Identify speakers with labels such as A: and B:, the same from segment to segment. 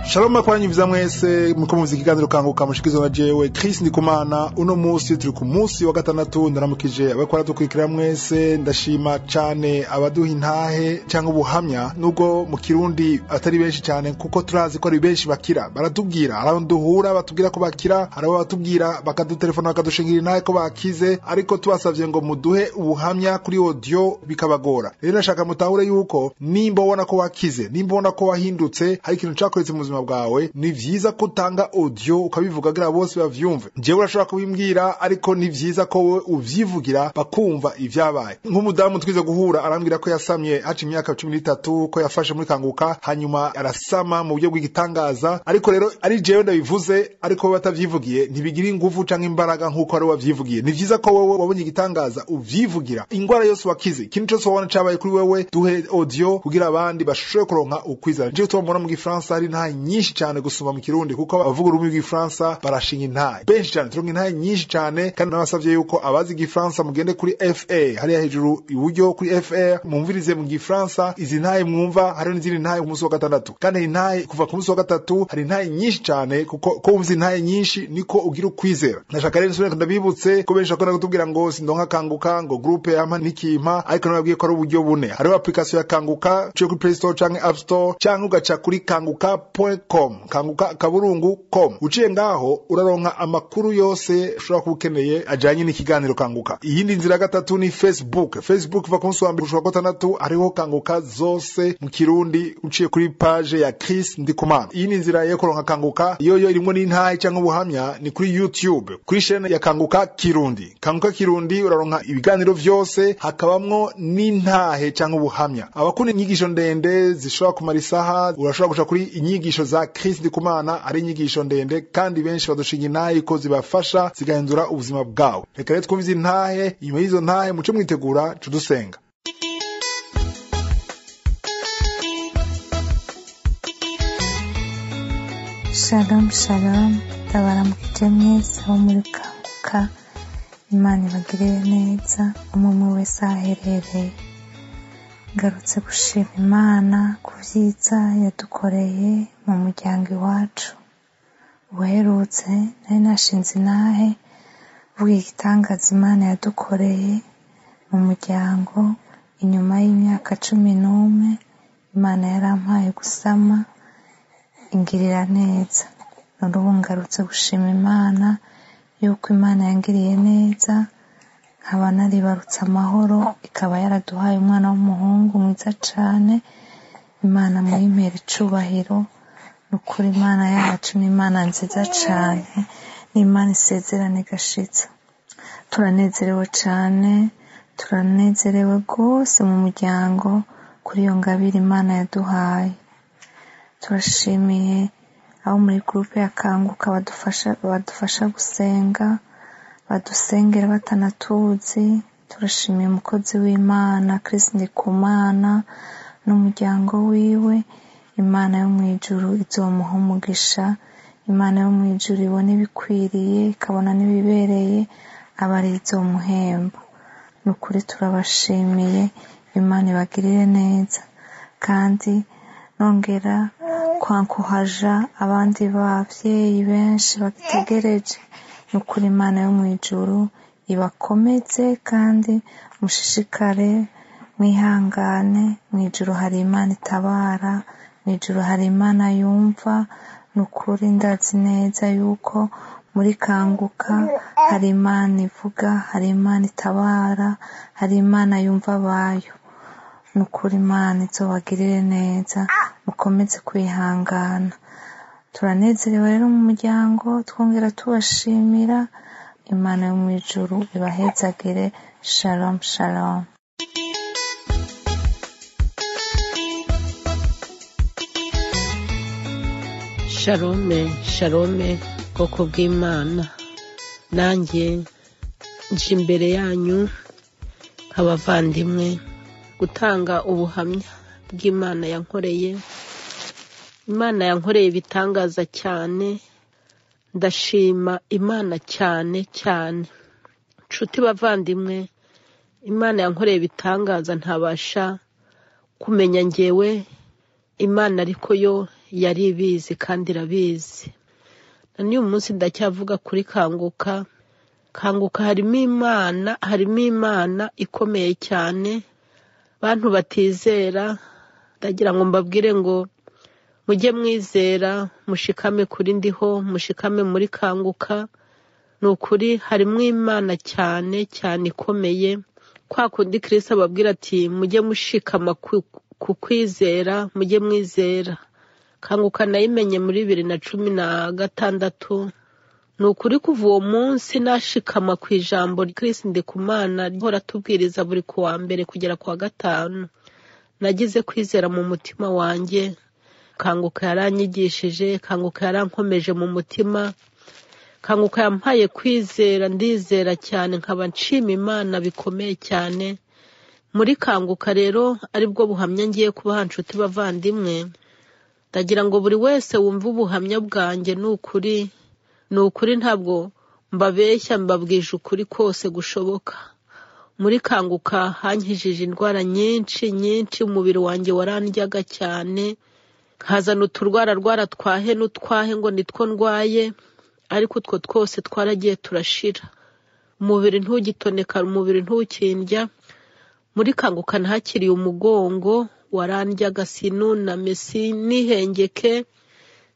A: shalom kwanyu mwese muko muzi ikiganiro kanguka mushikizo na jewe Chris Ndikumana uno munsi turi ku munsi wa gatandatu ndaramukije abakora dukurikira mwese ndashima cyane abaduha intahe cyangwa ubuhamya nubwo mu kirundi atari benshi cyane kuko turazi ko ari benshi bakira baratubwira hari duhura batubwira ko bakira hari batubwira bakadutelefona bakadushingira intahe ko bakize ariko tubasabye ngo muduhe ubuhamya kuri audio bikabagora rero nashaka mutahure yuko nimba ubona ko wakize nimba ubona ko wahindutse hari ikintu cyakoretse mu buzima ubuzima bwawe ni vyiza ko utanga audio ukabivuga kugira bose bavyumve jewe urashobora kubimbwira ariko ni vyiza ko we uvyivugira bakumva ivyabaye nk'umudamu twize guhura arambwira ko yasamye haca imyaka cumi n'itatu ko yafashe muri kanguka hanyuma arasama mu buryo bw'igitangaza ariko rero ari jewe ndabivuze ariko we batavyivugiye ntibigira inguvu canke imbaraga nk'uko ari wavyivugiye ni vyiza ko wowe wabonye igitangaza uvyivugira ingwara yose wakize ikintu cose wabona cabaye kuri wewe duhe audio kugira abandi bashobore kuronka ukwizana jewe tubambona mu gifaransa hari nta nyinshi cyane gusoma mu kirundi kuko abavuga ururimi rw'igifaransa barashinga intaye benshi cyane turonka intaye nyinshi cyane kandi nabasabye yuko abazi igifaransa mugende kuri fa hariya hejuru iburyo kuri fa mumvirize mu gifaransa izi ntaye mwumva hariho n'izindi ntaye ku munsi wa gatandatu kandi hari intaye kuva ku munsi wa gatatu hari intaye nyinshi cyane kuko ko wumva intaye nyinshi niko ugira ukwizera nashaka rero nsubira ndabibutse ko benshi bakunda kutubwira ngo sindonka kanguka ngo groupe yampa nikimpa ariko nababwiye ko ari uburyo bune hariho application ya kanguka cyo kuri play store canke app store canke ugaca kuri kanguka com kanguka kaburungu com uciye ngaho uraronka amakuru yose ushobora kuba ukeneye ajyanye n'ikiganiro kanguka iyindi nzira ya gatatu ni facebook facebook iva ku munsi wa mbere gushobora gatandatu hariho kanguka zose mu kirundi uciye kuri page ya chris ndikumana iyi ni inzira yo kuronka kanguka iyo yo irimo n'intahe cyangwa ubuhamya ni kuri youtube kuri shene ya kanguka kirundi kanguka kirundi uraronka ibiganiro vyose hakabamwo n'intahe cyangwa ubuhamya abakunda inyigisho ndende zishobora kumara isaha urashobora guca kuri inyigisho inyigisho za Chris Ndikumana ari inyigisho ndende kandi benshi badushinga intahe ko zibafasha zigahindura ubuzima bwawe reka rero twumvize intahe inyuma y'izo ntahe muce mwitegura tudusenga
B: shalom shalom ndabaramukije mwese abo muri kanguka imana ibagirire neza umwe wese aho aherereye ngarutse gushima imana ku byiza yadukoreye mu muryango iwacu uherutse nari nashinze inahe vuga igitangaza imana yadukoreye mu muryango inyuma y'imyaka cumi n'umwe imana yarampaye gusama ingirira neza none ubu ngarutse gushima imana yuko imana yangiriye neza nkaba naribarutse amahoro ikaba yaraduhaye umwana w'umuhungu mwiza cyane imana muyimpera icubahiro ni ukuri imana yacu ni imana nziza cyane ni imana isezerane igashitsa turanezerewe cyane turanezerewe rwose mu muryango kuri iyo ngabire imana yaduhaye turashimiye abo muri gurupe yakanguka badufasha gusenga badusengera batanatuzi turashimiye umukozi w'imana kirisi ndikumana n'umuryango wiwe imana yo mu ijuru izomuha umugisha imana yo mu ijuru ibona ibikwiriye ikabona n'ibibereye aba ari izomuhemba ni ukuri turabashimiye imana ibagirire neza kandi nongera kwankuhaja abandi babyeyi benshi bagitegereje ni ukuri imana yo mu ijuru ibakomeze kandi mushishikare mwihangane mu ijuru hari imana itabara mu ijuru hari imana yumva ni ukuri ndazi neza yuko muri kanguka hari imana ivuga hari imana itabara hari imana yumva abayo ni ukuri imana izobagirire neza mukomeze kwihangana turanezerewe rero mu muryango twongera tubashimira imana yo mu ijuru ibahezagire shalom shalom
C: sharome sharome bwoko bw'imana nanjye nje imbere yanyu nk'abavandimwe gutanga ubuhamya bw'imana yankoreye imana yankoreye ibitangaza cyane ndashima imana cyane cyane nshuti bavandimwe imana yankoreye ibitangaza ntabasha kumenya ngewe imana ariko yo yari ibizi kandi irabizi na n'uyu munsi ndacyavuga kuri kanguka kanguka harimo imana harimo imana ikomeye cyane bantu batizera ndagira ngo mbabwire ngo mujye mwizera mushikame kuri ndiho mushikame muri kanguka ni ukuri harimo imana cyane cyane ikomeye kwa kundi kirisita ababwira ati mujye mushikama ku kwizera mujye mwizera kanguka nayimenye muri bibiri na cumi na gatandatu ni ukuri kuva uwo munsi nashikama ku ijambo ry'isi ndikumana rihora atubwiriza buri ku wa mbere kugera ku wa gatanu nagize kwizera mu mutima wanjye kanguka yaranyigishije kanguka yarankomeje mu mutima kanguka yampaye kwizera ndizera cyane nkaba nshima imana bikomeye cyane muri kanguka rero aribwo buhamya ngiye kubaha inshuti bavandimwe ndagira ngo buri wese wumve ubuhamya bwanjye ni ukuri ni ukuri ntabwo mbabeshya mbabwije ukuri kose gushoboka muri kanguka hankijije indwara nyinshi nyinshi umubiri wanjye warandyaga cyane nkazana uturwara rwara twahe n'utwahe ngo nitwo ndwaye ariko utwo twose twaragiye turashira umubiri ntugitoneka umubiri ntukindya muri kanguka nahakiriye umugongo warandyaga sinuname sinihengeke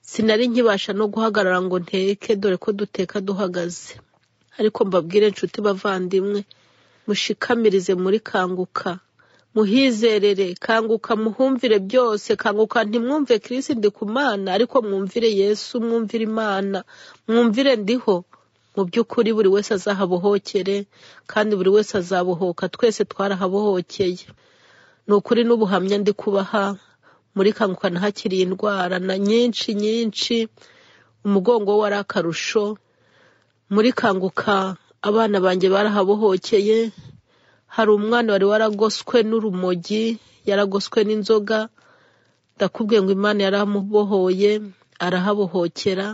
C: sinari nkibasha no guhagarara ngo nteke dore ko duteka duhagaze ariko mbabwire inshuti bavandimwe mushikamirize muri kanguka muhizerere kanguka muhumvire byose kanguka ntimwumve kirisi ndi ku mana ariko mwumvire yesu mwumvire imana mwumvire ndiho mu by'ukuri buri wese azahabohokere kandi buri wese azabohoka twese twarahabohokeye ni ukuri n'ubuhamya ndi kubaha muri kanguka nahakiriye indwara na nyinshi nyinshi umugongo we wari akarusho muri kanguka abana banjye barahabohokeye hari umwana wari waragoswe n'urumogi yaragoswe n'inzoga ndakubwiye ngo imana yaramubohoye arahabohokera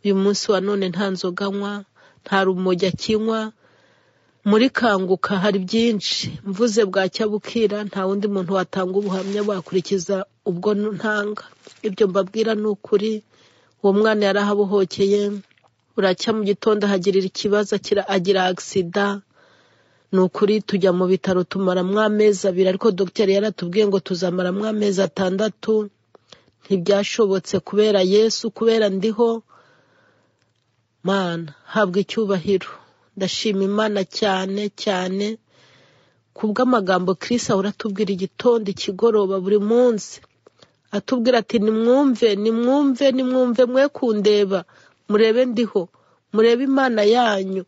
C: uyu munsi wa none nta nzoga anywa nta rumogi akinywa muri kanguka hari byinshi mvuze bwacya bukira nta wundi muntu watanga ubuhamya wakurikiza ubwo ntanga ibyo mbabwira ni ukuri uwo mwana yarahabohokeye buracya mu gitondo ahagirira ikibazo agira agisida ni ukuri tujya mu bitaro tumaramo amezi abiri ariko dogiteri yaratubwiye ngo tuzamaramo amezi atandatu ntibyashobotse kubera yesu kubera ndiho mana habwa icyubahiro ndashima imana cyane cyane kubw'amagambo kirisi ahora atubwira igitondo ikigoroba buri munsi atubwira ati nimwumve nimwumve nimwumve mwe kundeba murebe ndiho murebe imana yanyu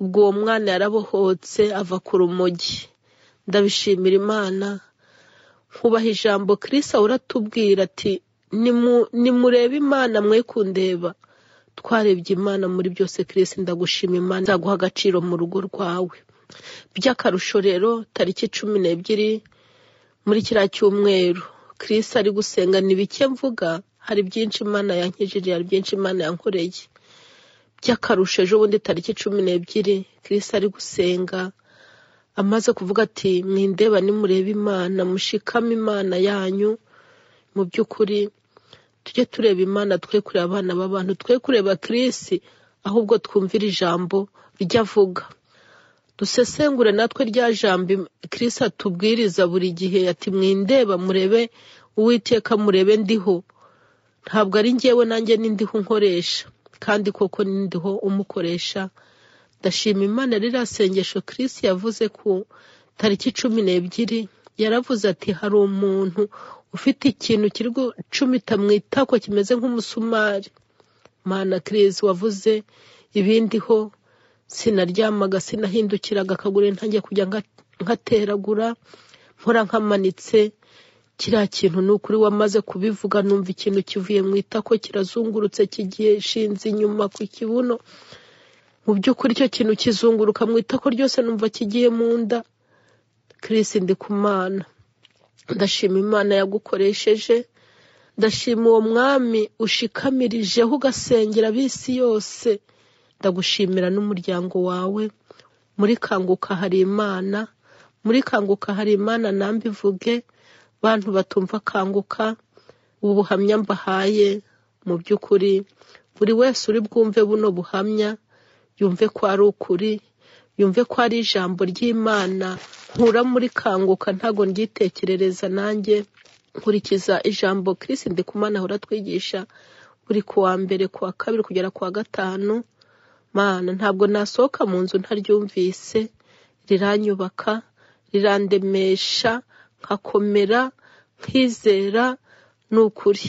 C: ubwo uwo mwana yarabohotse ava ku rumogi ndabishimira imana nkubaha ijambo kirisi ahora atubwira ati nimurebe imana mwe kundeba twarebye imana muri byose kirisi ndagushima imana nzaguha agaciro mu rugo rwawe by'akarusho rero tariki cumi n'ebyiri muri kiriya cyumweru kirisi ari gusenga ni bike mvuga hari byinshi imana yankijije hari byinshi imana yankoreye by'akarusho ejo bundi tariki cumi n'ebyiri kirisi ari gusenga amaze kuvuga ati mwindeba nimurebe imana mushikame imana yanyu mu by'ukuri tujye tureba imana twe kureba abana b'abantu twe kureba kirisi ahubwo twumvire ijambo ryo avuga dusesengure natwe rya jambo kirisi atubwiriza buri gihe ati mwindeba murebe uwiteka murebe ndiho ntabwo ari ngewe nanjye n'indiho nkoresha kandi koko n'indiho umukoresha ndashima imana ririya sengesho kirisi yavuze ku tariki cumi n'ebyiri yaravuze ati hari umuntu ufite ikintu kiri gucumita mu itako kimeze nk'umusumari mana kirezi wavuze ibindi ho sinaryamaga sinahindukiraga akaguru ntangiye kujya nkateragura nkora nkamanitse kiriya kintu ni ukuri wamaze kubivuga numva ikintu kivuye mu itako kirazungurutse kigiye ishinze inyuma ku kibuno mu by'ukuri icyo kintu kizunguruka mu itako ryose numva kigiye mu nda kirisi ndi ku mana ndashima imana yagukoresheje ndashima uwo mwami ushikamirijeho ugasengera ab'isi yose ndagushimira n'umuryango wawe muri kanguka hari imana muri kanguka hari imana nambivuge bantu batumva kanguka ubu buhamya mbahaye mu by'ukuri buri wese uri bwumve buno buhamya yumve ko ari ukuri yumve ko ari ijambo ry'imana nkura muri kanguka ntago ryitekerereza nanjye nkurikiza ijambo kirisi ndikumana ahora atwigisha buri kuwa mbere kuwa kabiri kugera kuwa gatanu mana ntabwo nasohoka mu nzu ntaryumvise riranyubaka rirandemesha nkakomera nkizera ni ukuri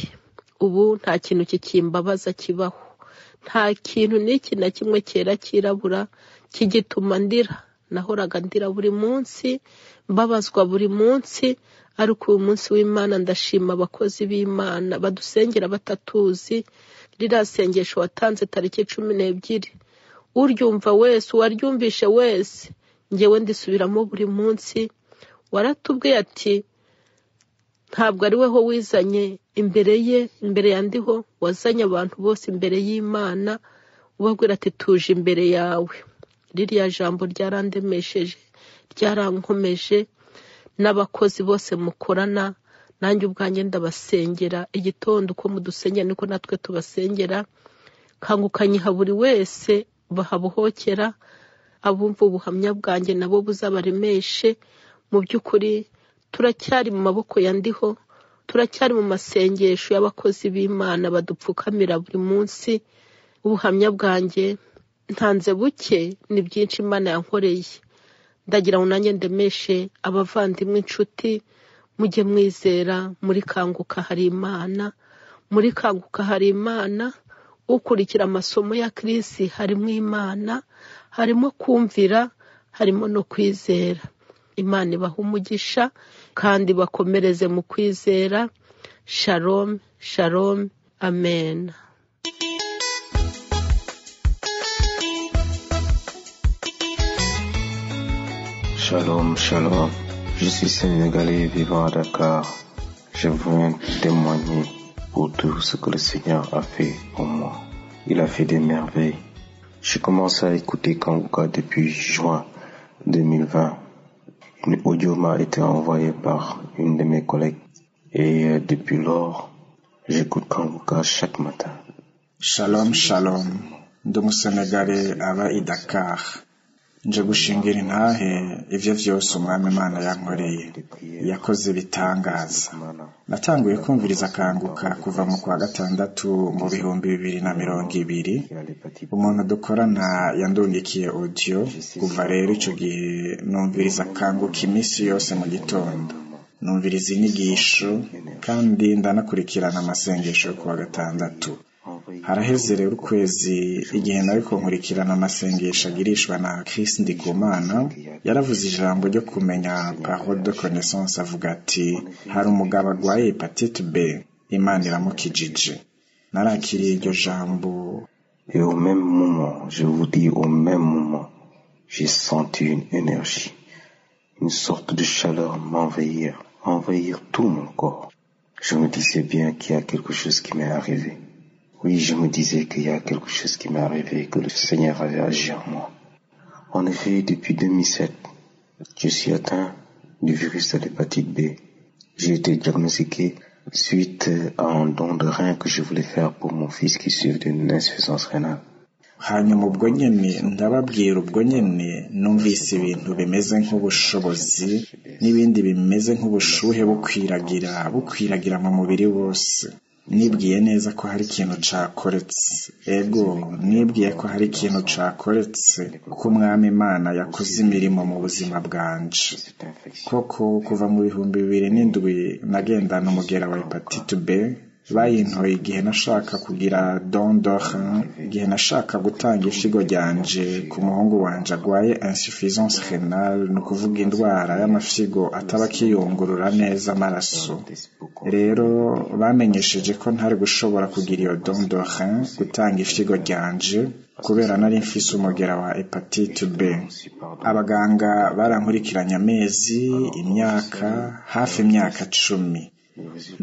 C: ubu nta kintu kikimbabaza kibaho nta kintu n'iki na kimwe cyera cyirabura kigituma ndira nahoraga ndira buri munsi mbabazwa buri munsi ariko uyu munsi w'imana ndashima abakozi b'imana badusengera batatuzi ririya sengesho watanze tariki cumi n'ebyiri uryumva wese uwaryumvishe wese ngewe ndisubiramo buri munsi waratubwiye ati ntabwo ari wowe wizanye imbere ye imbere ya ndiho wazanye abantu bose imbere y'imana ubabwira ati tuje imbere yawe ririya jambo ryarandemesheje ryarankomeje n'abakozi bose mukorana nanjye ubwanjye ndabasengera igitondo uko mudusengera niko natwe tubasengera kangukanyiha buri wese bahabuhokera abumva ubuhamya bwanjye nabo buzabaremeshe mu by'ukuri turacyari mu maboko ya ndiho turacyari mu masengesho y'abakozi b'imana badupfukamira buri munsi ubuhamya bwanjye ntanze buke ni byinshi imana yankoreye ndagira ngo nanjye ndemeshe abavandimwe inshuti mujye mwizera muri kanguka hari imana muri kanguka hari imana ukurikira amasomo ya kirisi harimo imana harimo kumvira harimo no kwizera imana ibaha umugisha kandi bakomereze mu kwizera shalom shalom amen
D: Shalom, shalom. Je suis sénégalais vivant à Dakar. Je viens témoigner pour tout ce que le Seigneur a fait pour moi. Il a fait des merveilles. Je commence à écouter Kanguka depuis juin 2020. Une audio m'a été envoyée par une de mes collègues et depuis lors, j'écoute Kanguka chaque matin.
E: Shalom, shalom. Ndi umusenegale aba i Dakar. nje gushingira intahe ibyo byose umwami imana yankoreye yakoze bitangaza natanguye kumviriza kanguka kuva mu kwa gatandatu mu bihumbi bibiri na mirongo ibiri umuntu dukorana yandundikiye odiyo kuva rero icyo gihe numviriza kanguka iminsi yose mu gitondo numviriza inyigisho kandi ndanakurikirana amasengesho yo kuwa gatandatu haraheze rero ukwezi igihe nawe kunkurikirana amasengesho agirishwa na Chris Ndikumana yaravuze ijambo ryo kumenya parole de connaissance avuga ati hari umugabo arwaye hepatite B imana iramukijije narakiriye iryo jambo
D: Et au même moment, je vous dis au même moment, j'ai senti une énergie, une sorte de chaleur m'envahir, envahir tout mon corps. Je me disais bien qu'il y a quelque chose qui m'est arrivé. Oui, je me disais qu'il y a quelque chose qui m'est arrivé, que le Seigneur avait agi en moi. En effet, depuis 2007, je suis atteint du virus de l'hépatite B. J'ai été diagnostiqué suite à un don de rein que je voulais faire pour mon fils qui souffre d'une insuffisance rénale.
E: hanyuma ubwo nyine ndababwira ubwo nyine numvise ibintu bimeze nk'ubushobozi n'ibindi bimeze nk'ubushuhe bukwiragira bukwiragira mu mubiri wose nibwiye neza ko hari ikintu cakoretse ego nibwiye ko hari ikintu cakoretse kuko umwami imana yakoze imirimo mu buzima bwanje koko kuva mu bihumbi bibiri n'indwi nagendana umugera wa hepatite b bayintoye igihe nashaka kugira don d'orin igihe nashaka gutanga ishigo ryanje ku muhungu wanje arwaye insuffisance renale ni ukuvuga indwara y'amafyigo ataba akiyungurura neza amaraso rero bamenyesheje ko ntari gushobora kugira iyo don d'orin gutanga ishigo ryanje kubera nari mfise umugera wa hepatite b abaganga barankurikiranye amezi imyaka hafi imyaka cumi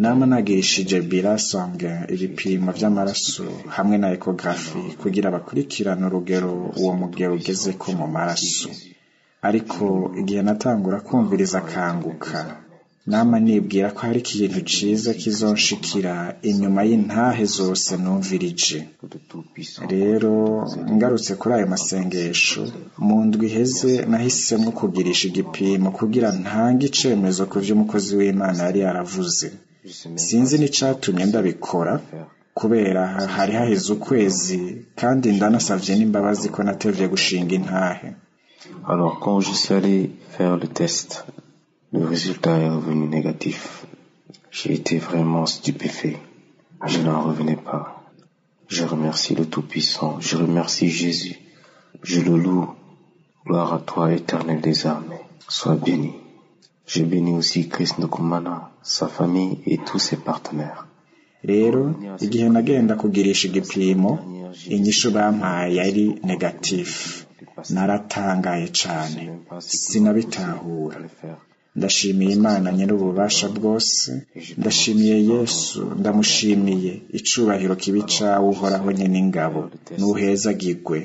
E: nama nagirishije birasonga ibipimo by'amaraso hamwe na ekogarafi kugira bakurikirane urugero uwo mugero ugeze ko mu maraso ariko igihe natangura kumviriza akanguka nama nibwira ko hari ikintu ciza kizonshikira inyuma y'intahe zose numvirije rero ngarutse kuri ayo masengesho mu ndwi iheze nahisemo kugirisha igipimo kugira ntange icemezo ku vy'umukozi w'imana yari yaravuze sinzi n'icatumye ndabikora kubera hari haheze ukwezi kandi ndanasavye n'imbabazi ko natevye gushinga intahe
D: Alors quand je suis allé faire le test, le résultat est revenu négatif. J'ai été vraiment stupéfait. Je n'en revenais pas. Je remercie le Tout-Puissant. Je remercie Jésus. Je le loue. Gloire à toi, éternel des armées. Sois béni. Je bénis aussi Christ Nkumana, sa famille et tous ses partenaires.
E: rero igihe nagenda kugirisha igipimo inyishu bampaye yari negatifu naratangaye cyane sinabitahura ndashimiye imana nyir'ububasha bwose ndashimiye yesu ndamushimiye icubahiro kibi cawe uhoraho nyene ingabo nuhezagirwe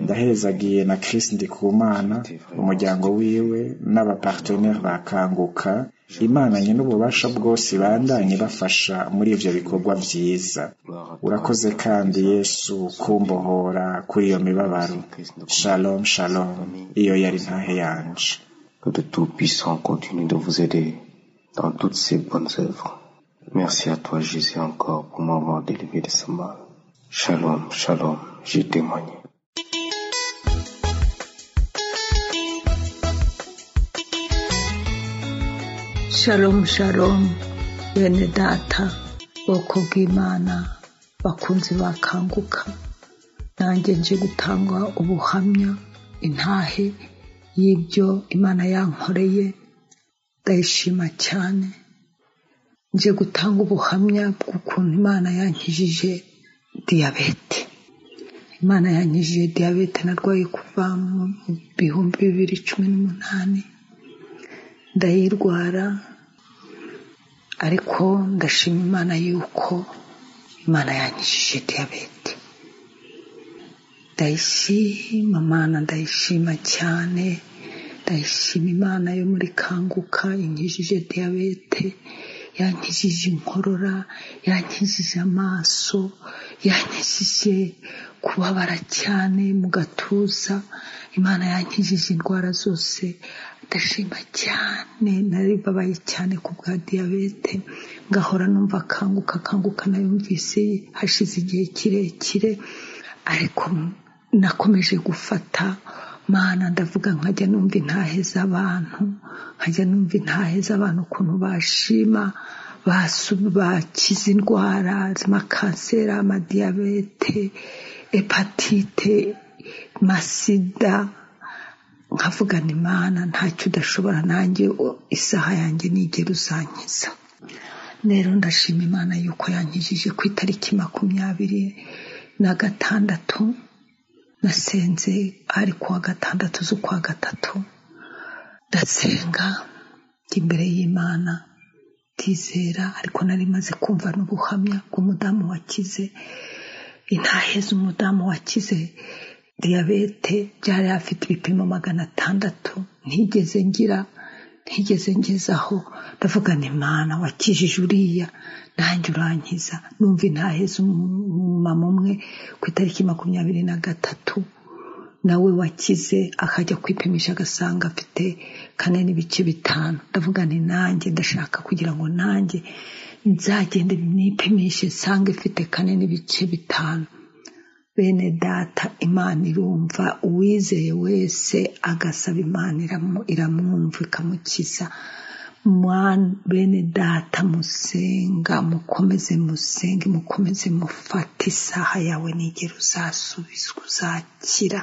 E: ndahezagiye na Chris Ndikumana umuryango wiwe n'abapartenere bakanguka imana nyir'ububasha bwose ibandanye bafasha muri ivyo bikorwa vyiza urakoze kandi yesu kumbohora kuri iyo mibabaro shalom shalom iyo yari ntahe yanje
D: Que le Tout-Puissant continue de vous aider dans toutes ses bonnes œuvres. Merci à toi, Jésus, encore pour m'avoir délivré de ce mal. Shalom, shalom, j'ai témoigné.
F: Shalom shalom bene data bwoko bw'imana bakunzi bakanguka nanjye nje gutanga ubuhamya intahe y'ibyo imana yankoreye ndayishima cyane nje gutanga ubuhamya bw'ukuntu imana yankijije diyabete imana yankijije diyabete narwaye kuva mu bihumbi bibiri cumi n'umunani ndayirwara ariko ndashima imana yuko imana yankijije diyabete ndayishima imana ndayishima cyane ndayishima imana yo muri kanguka inkijije diyabete yankijije inkorora yankijije amaso yankijije kubabara cyane mu gatuza imana yankijije indwara zose ndashima cyane naribabaye cyane ku bwa diyabete ngahora numva akanguka akanguka nayumvise hashize igihe kirekire ariko nakomeje gufata mana ndavuga nkajya numva intahe z'abantu nkajya numva intahe z'abantu ukuntu bashima bakize indwara z'amakanseri amadiyabete hepatite masida nkavugana imana ntacyo udashobora nanjye isaha yanjye nigera uzankiza rero ndashima imana yuko yankijije ku itariki makumyabiri na gatandatu nasenze ari kuwa gatandatu z'ukwa gatatu ndasenga imbere y'imana ndizera ariko nari maze kumva n'ubuhamya bw'umudamu wakize intahe z'umudamu wakize diyabete byari afite ibipimo magana atandatu ntigeze ngira ntigeze ngezaho ndavugana imana wakijije uriya nanjye urankiza numva intaheza umumama umwe ku itariki makumyabiri na gatatu nawe wakize akajya kwipimisha agasanga afite kane n'ibice bitanu ndavugane nanjye ndashaka kugira ngo nanjye nzagende nipimishe nsange mfite kane n'ibice bitanu bene data imana irumva uwizeye wese agasaba imana iramwumva ikamukiza bene data musenga mukomeze musenge mukomeze mufate isaha yawe nigera uzasubizwa uzakira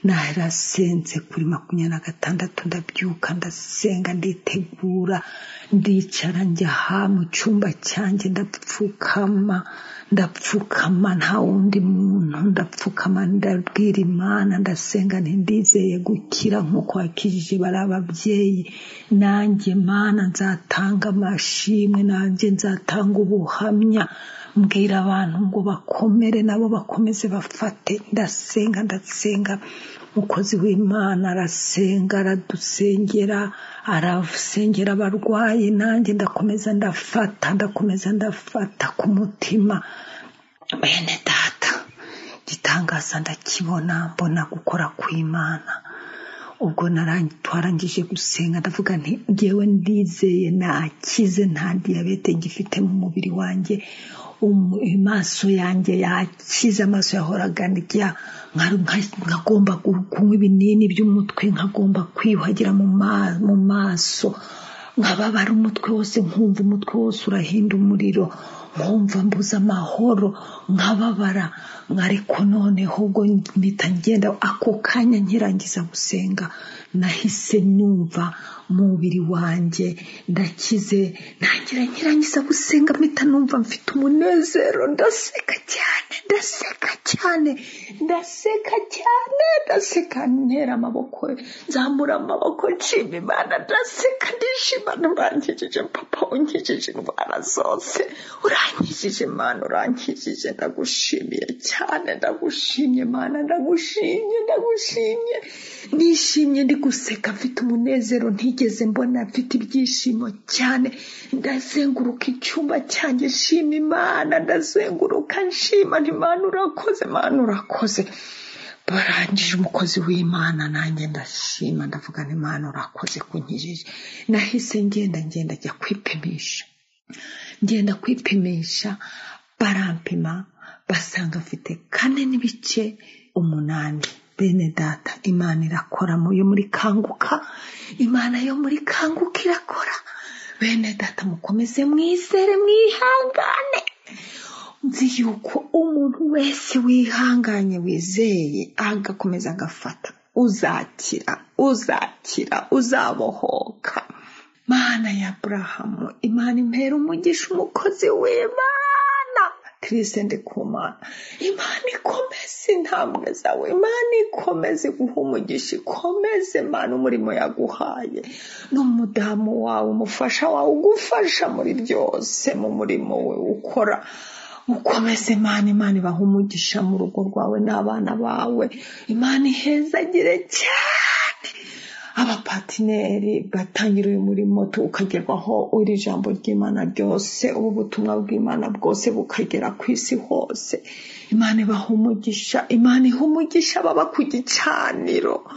F: narasenze kuri makumyabiri na gatandatu ndabyuka ndasenga nditegura ndicara njya aha mu cyumba cyanjye ndapfukama ndapfukama nta wundi muntu umuntu ndapfukama ndabwira imana ndasenga ntindizeye gukira nk'uko wakijije bari ababyeyi nanjye mana nzatanga amashimwe nanjye nzatanga ubuhamya mbwira abantu ngo bakomere nabo bakomeze bafate ndasenga ndasenga umukozi w'imana arasenga aradusengera arasengera abarwayi nanjye ndakomeza ndafata ndakomeza ndafata ku mutima bene data igitangaza ndakibona mbona gukora kw'imana ubwo twarangije gusenga ndavuga nti ngewe ndizeye nakize nta diyabete ngifite mu mubiri wanjye amaso yanjye yakize amaso yahoraga ndya nkagomba kunywa ibinini by'umutwe nkagomba kwiyuhagira mu maso nkababara umutwe wose nkumva umutwe wose urahinda umuriro nkumva mbuze amahoro nkababara ariko noneho ubwo mpita ngenda ako kanya nkirangiza gusenga nahise numva umubiri wanjye ndakize ntangira nkirangiza gusenga mpita numva mfite umunezero ndaseka cyane ndaseka cyane ndaseka cyane ndaseka ntera amaboko nzamura amaboko nshima imana ndaseka ndishimana urangijije papa unkijije indwara zose urangijije imana urangijije ndagushimiye cyane ndagushimye imana ndagushimye ndagushimye nishimye ndi guseka mfite umunezero ntigeze mbona mfite ibyishimo cyane ndazenguruka icyumba cyanjye nshima imana ndazenguruka nshima imana urakoze imana urakoze barangije umukozi w'imana nanjye ndashima ndavuga imana urakoze kunkijije nahise ngenda ngenda ajya kwipimisha ngenda kwipimisha barampima basanga afite kane n'ibice umunani bene data imana irakora yo muri kanguka imana yo muri kanguka irakora bene data mukomeze mwizere mwihangane nzi yuko umuntu wese wihanganye wizeye agakomeza agafata uzakira uzakira uzabohoka mana ya burahamu imana impera umugisha umukozi w'imana tirise ndikumana imana ikomeze intambwe zawe imana ikomeze guha umugisha ikomeze imana umurimo yaguhaye n'umudamu wawe umufasha wawe ugufasha muri byose mu murimo we ukora ukomeze imana imana ibaha umugisha mu rugo rwawe n'abana bawe imana ihezagire cyane abapatineri batangira uyu murimo ukagerwaho iri jambo ry'imana ryose ubu butumwa bw'imana bwose bukagera ku isi hose imana ibaha umugisha imana iha umugisha baba ku gicaniro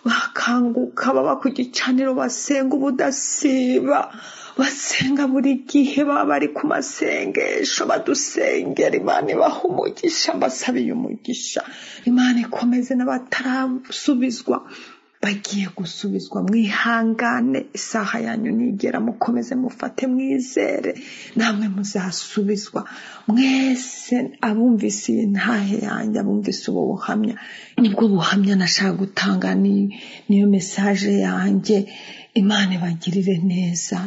F: bakanguka baba ku gicaniro basenga ubudasiba basenga buri gihe baba bari ku masengesho badusengera imana ibaha umugisha mbasabiye umugisha imana ikomeze n'abatarasubizwa bagiye gusubizwa mwihangane isaha yanyu nigera mukomeze mufate mwizere namwe muzasubizwa mwese abumvise iyi ntahe yanjye abumvise ubu buhamya nibwo buhamya nashaka gutanga niyo mesaje yanjye imana ibagirire neza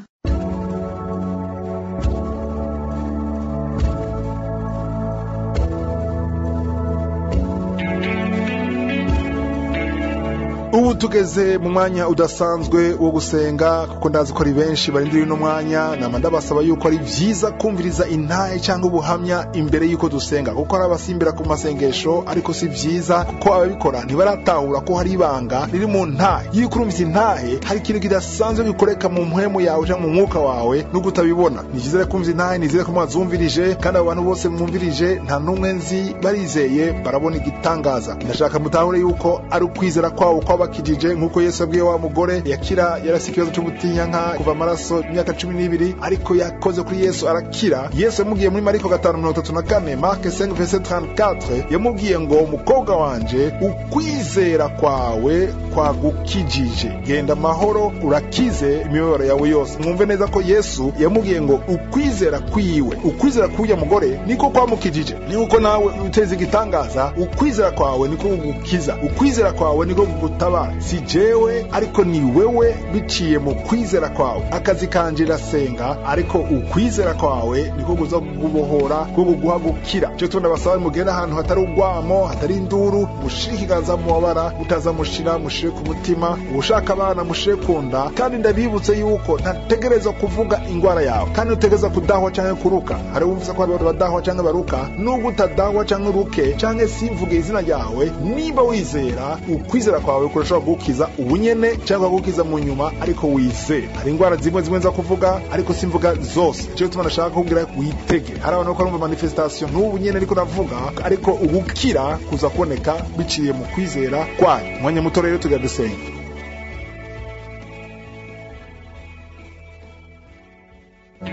A: ubu tugeze mu mwanya udasanzwe wo gusenga kuko ndazi ko ari benshi barindiriye uno mwanya nama ndabasaba yuko ari byiza kumviriza intahe cyangwa ubuhamya imbere y'uko dusenga kuko hari abasimbira ku masengesho ariko si byiza kuko ababikora ntibaratahura ko hari ibanga riri mu ntahe iyo urumvise intahe hari ikintu kidasanzwe gikoreka mu mpwemu yawe cyangwa mu mwuka wawe n'ubwo utabibona ni byiza rero kumvira intahe nizere ko mwazumvirije kandi abo bantu bose mwumvirije nta n'umwe nzi barizeye barabona igitangaza ndashaka mutahure yuko ari ukwizera kwabo kwaba bakijije nk'uko yesu abwiye wa mugore yakira yarasi ikibazo cyo gutinyanka kuva amaraso imyaka cumi n'ibiri ariko yakoze kuri yesu arakira yesu yamubwiye muri mariko gatanu mirongo itatu na kane marke senke vese tarantikatre yamubwiye ngo umukobwa wanje ukwizera kwawe kwagukijije genda amahoro urakize imibabaro yawe yose mwumve neza ko yesu yamubwiye ngo ukwizera kwiwe ukwizera k'uyu mugore niko kwamukijije ni uko nawe uteza igitangaza ukwizera kwawe niko kugukiza ukwizera kwawe niko kugutaba ndaba si jewe ariko ni wewe biciye mu kwizera kwawe akazi kanje rasenga ariko ukwizera kwawe niko kuza kugubohora ko kuguha gukira icyo tunabasaba mugera ahantu hatari ugwamo hatari induru mushire ikiganza mu mabara mutaza mushira mushire ku mutima ushaka abana mushire ku nda kandi ndabibutse yuko ntategereza kuvuga indwara yawe kandi utegereza kudahwa cyangwa kuruka hari uvuze ko hari abantu badahwa cyangwa baruka nubwo utadahwa cyangwa uruke cyangwa simvuge izina ryawe niba wizera ukwizera kwawe kurashobora kugukiza ubunyene cyangwa kugukiza mu nyuma ariko wizere hari indwara zimwe zimwe nza kuvuga ariko simvuga zose icyo gituma nashaka kubwira witege hari abantu bakora manifestation n'ubu nyene ariko navuga ariko ugukira kuza kuboneka biciye mu kwizera kwayo umwanya muto rero tugenda dusenga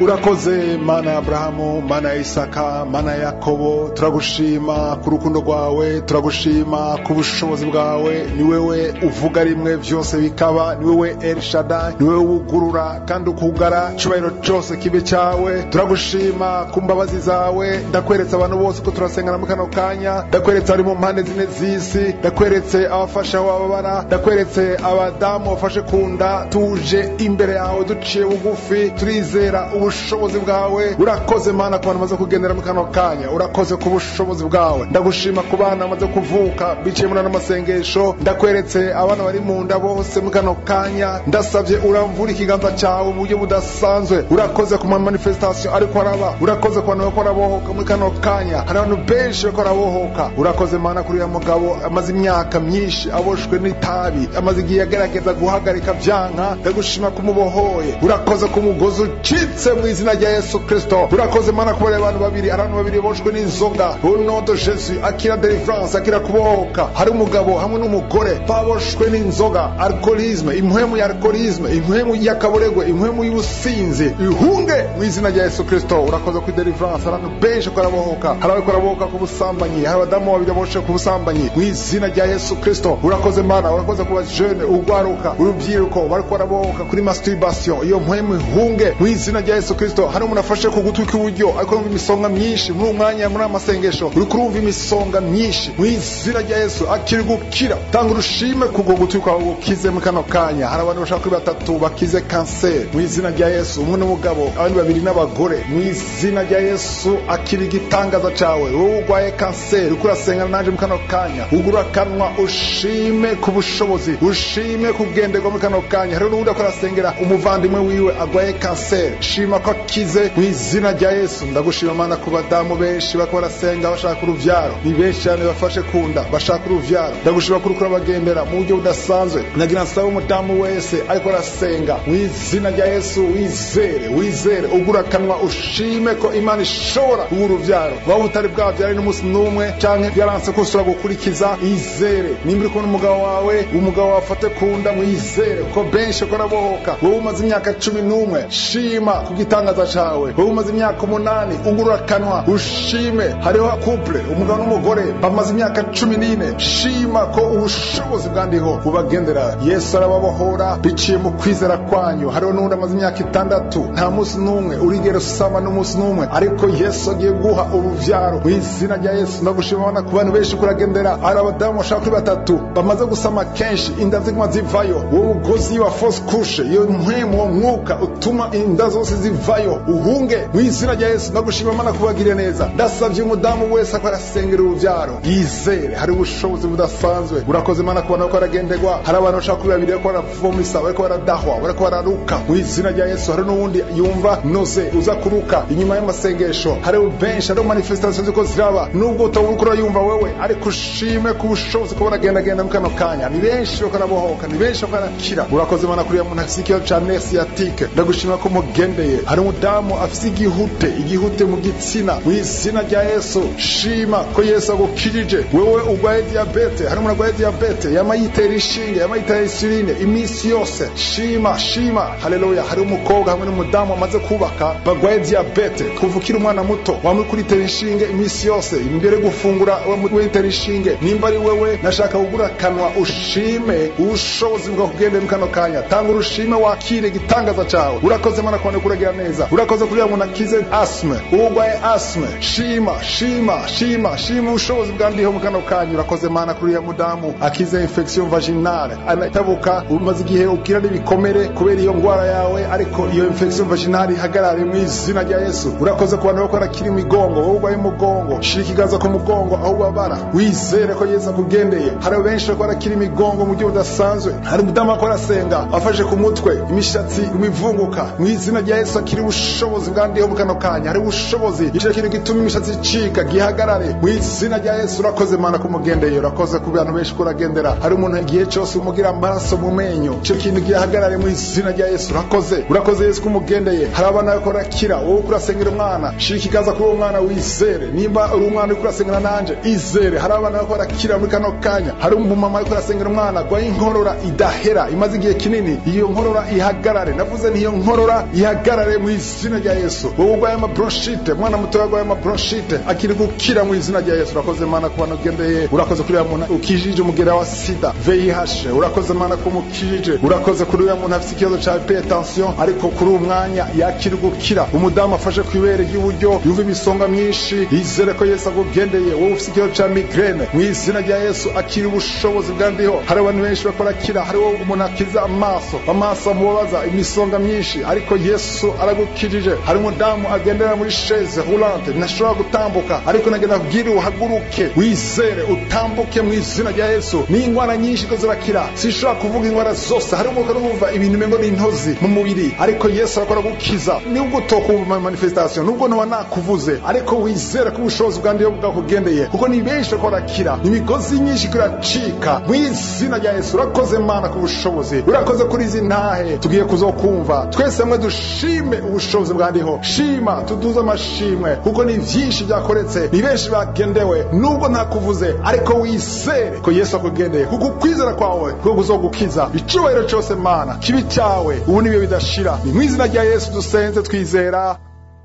A: urakoze mana ya aburahamu mana ya isaka mana ya yakobo turagushima ku rukundo rwawe turagushima ku bushobozi bwawe ni wewe uvuga rimwe byose bikaba ni wewe elshada ni wewe wugurura kandi ukugara icyubahiro cyose kibe cyawe turagushima ku mbabazi zawe ndakweretse abantu bose ko turasengana muri kano kanya ndakweretse abari mu mpande zine z'isi ndakweretse abafasha aho bababara ndakweretse abadamu bafashe ku nda tuje imbere yawe duciye bugufi turizera ubu ubushobozi bwawe urakoze mana ku bantu bamaze kugendera mu kano kanya urakoze ku bushobozi bwawe ndagushima ku bana bamaze kuvuka biciye muri ano masengesho ndakweretse abana bari mu nda bose mu kano kanya ndasabye uramvura ikiganza cyawe mu buryo budasanzwe urakoze ku mamanifestation ariko araba urakoze ku bantu bakora bohoka muri kano kanya hari abantu benshi bakora bohoka urakoze mana kuri uriya mugabo amaze imyaka myinshi aboshwe n'itabi amaze igihe agerageza guhagarika byanka ndagushima kumubohoye urakoze ku mugozi ucitse mu izina rya yesu kirisito urakoze mana kubera abantu babiri abantu babiri boshwe n'inzoga unodo jesu akira deliverance akira kubohoka hari umugabo hamwe n'umugore baboshwe n'inzoga alkoholisme impwemu ya alkoholisme impwemu y'akaboregwe impwemu y'ubusinzi ihunge mu izina rya yesu kirisito urakoze kuri deliverance abantu benshi karabohoka hari abakora bohoka ku busambanyi hari abadamu babiri boshe ku busambanyi mu izina rya yesu kirisito urakoze mana urakoze ku bajene urwaruka urubyiruko bari kwarabohoka kuri masturbation iyo mpwemu ihunge mu izina rya yesu kirisito hari umuntu afashe ku gutwi kw'iburyo ariko yumva imisonga myinshi muri uwo mwanya muri aya masengesho uri kurumva imisonga myinshi mu izina rya yesu akiri gukira tanga urushime ku bwo gutwi kwawe gukize mu kano kanya hari abantu bashaka kuri batatu bakize kanseri mu izina rya yesu umwe n'umugabo abandi babiri n'abagore mu izina rya yesu akiri igitangaza cyawe wowe urwaye kanseri uko urasengana naje mu kano kanya ugura akanwa ushime ku bushobozi ushime kugenderwa muri kano kanya hari n'uwundi akora asengera umuvandimwe wiwe arwaye kanseri shima ndashima ko akize mu izina rya yesu ndagushima mana ku badamu benshi bako barasenga bashaka urubyaro ni benshi cyane bafashe ku nda bashaka urubyaro ndagushima kuri kuri abagendera mu buryo budasanzwe ndagira nsaba umudamu wese ariko arasenga mu izina rya yesu wizere wizere ugura akanwa ushime ko imana ishobora guha urubyaro waba utari bwabyare n'umunsi n'umwe cyangwa byaranse ko ushobora gukurikiza izere nimba uri kumwe n'umugabo wawe umugabo wafate ku nda mwizere ko benshi ko arabohoka wowe umaze imyaka cumi n'umwe shima kubwira igitangaza cyawe wowe umaze imyaka umunani ungurura akanwa ushime hariho couple umugabo n'umugore bamaze imyaka cumi n'ine shima ko ubushobozi bwandiho bubagendera yesu arababohora biciye mu kwizera kwanyu hariho n'undi amaze imyaka itandatu nta munsi n'umwe urigera usama n'umunsi n'umwe ariko yesu agiye guha urubyaro mu izina rya yesu ndagushima abana ku bantu benshi kuragendera hari abadamu bashaka kuri batatu bamaze gusama kenshi inda ziguma zivayo wowe ugozi wa fose kushe iyo mpwemu uwo mwuka utuma inda zose zivayo vayo uhunge mu izina rya yesu ndagushima mana kubagirira neza ndasabye umudamu wese ko arasengera urubyaro yizere hari ubushobozi budasanzwe urakoze mana kubona ko aragenderwa hari abantu bashaka kuri babiri ko baravomisa bariko baradahwa bariko bararuka mu izina rya yesu hari n'uwundi yumva noze uza kuruka inyuma y'amasengesho hari benshi hariho manifestation ziko ziraba nubwo utabona uko urayumva wewe ariko ushime ku bushobozi ko baragendagenda mu kano kanya ni benshi bako arabohoka ni benshi bako arakira urakoze mana kuriya muntu afise ikibazo ca nesiyatike ndagushima ko mugendeye hari umudamu afite igihute igihute mu gitsina mu izina rya yesu shima ko yesu agukirije wewe urwaye diyabete hari umuntu arwaye diyabete yama yitera inshinge yama yitera insuline iminsi yose shima shima haleluya hari umukobwa hamwe n'umudamu wamaze kubaka barwaye diyabete kuva ukiri umwana muto wamwe kuritera inshinge iminsi yose imbere gufungura witera inshinge nimba ari wewe nashaka kugura akanwa ushime ubushobozi bwakugende mu kano kanya tanga urushime wakire igitangaza cyawe urakoze mana kubona kugira neza urakoze kugira ngo nakize asme uwo urwaye asme shima shima shima shima ubushobozi bwandiyeho mu kano kanyu urakoze mana kuri uriya mudamu akize infection vaginale anatabuka umaze igihe ubwira n'ibikomere kubera iyo ndwara yawe ariko iyo infection vaginale ihagarare mu izina rya yesu urakoze ku bantu bakora kiri imigongo wowe urwaye umugongo shira ikiganza ku mugongo aho ubabara wizere ko yesu akugendeye hari benshi bakora kiri imigongo mu buryo budasanzwe hari umudamu akora asenga afashe ku mutwe imishatsi imivunguka mu izina rya yesu akiri ubushobozi bwandiyeho mu kano kanya hari ubushobozi icyo kintu gituma imishatsi icika gihagarare mu izina rya yesu urakoze mana kumugendeye urakoze ku bantu benshi ko uragendera hari umuntu igihe cyose umugira amaraso mu menyo icyo kintu gihagarare mu izina rya yesu urakoze urakoze yesu kumugendeye hari abana bariko barakira wowe uko urasengera umwana shira ikiganza kuri uwo mwana wizere nimba uri umwana uriko urasengera nanje izere hari abana bariko barakira muri kano kanya hari umumama ariko urasengera umwana arwaye inkorora idahera imaze igihe kinini iyo nkorora ihagarare navuze nti iyo nkorora ihagarare mu izina rya yesu wowe urwaye amabronshite mwana muto yarwaye amabronshite akiri gukira mu izina rya yesu urakoze mana ku bantu ugendeye urakoze kuri uriya muntu ukijije umugera wa sida vih urakoze mana ko umukijije urakoze kuri uriya muntu afite ikibazo cya hypertension ariko kuri uwo mwanya yakiri gukira umudamu afashe ku ibere ry'iburyo yumva imisonga myinshi yizere ko yesu agugendeye wowe ufite ikibazo cya migraine mu izina rya yesu akiri ubushobozi bwandiho hari abantu benshi bakora kira hari uwo umuntu akiza amaso amaso amubabaza imisonga myinshi ariko yesu aragukijije hari umudamu agendera muri chaise roulante ntashobora gutambuka ariko nagenda abwira uhaguruke wizere utambuke mu izina rya yesu ni indwara nyinshi ko zirakira sinshobora kuvuga indwara zose hari umwuka n'umva ibintu umengo ni intozi mu mubiri ariko yesu arakora gukiza nubwo utokumva manifestation nubwo ntuba nakuvuze ariko wizere ko ubushobozi bwandiyo bwakugendeye kuko ni benshi ko barakira imigozi myinshi ko iracika mu izina rya yesu urakoze mana ku bushobozi urakoze kuri izi ntahe tugiye kuzokumva twese hamwe dushime ubushobozi bwandiho shima tuduze amashimwe kuko ni byinshi byakoretse ni benshi bagendewe nubwo ntakuvuze ariko wizere ko yesu akugendeye kuko ukwizera kwawe kuko kuzogukiza icyubahiro cyose mana kibi cyawe ubu nibyo bidashira ni mu izina rya yesu dusenze twizera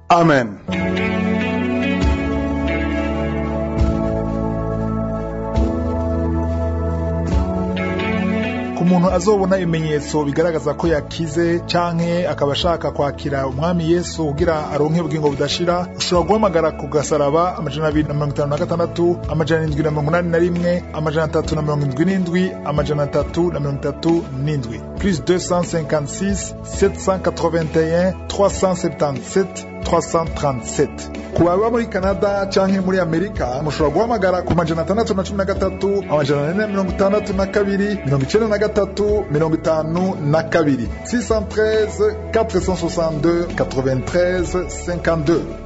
A: amen ku muntu azobona ibimenyetso bigaragaza ko yakize canke akaba ashaka kwakira umwami yesu kugira aronke ubugingo budashira ushobora guhamagara ku gasaraba amajana abiri na mirongo itanu na gatandatu amajana indwi na mirongo inani na rimwe amajana atatu na mirongo indwi n'indwi amajana atatu na mirongo itatu n'indwi plus 256 781 377 337 ku baba muri canada canke muri amerika mushobora guhamagara ku majana atandatu na cumi na gatatu amajana ane na mirongo itandatu na kabiri mirongo icenda na gatatu mirongo itanu na kabiri 613 462 93 52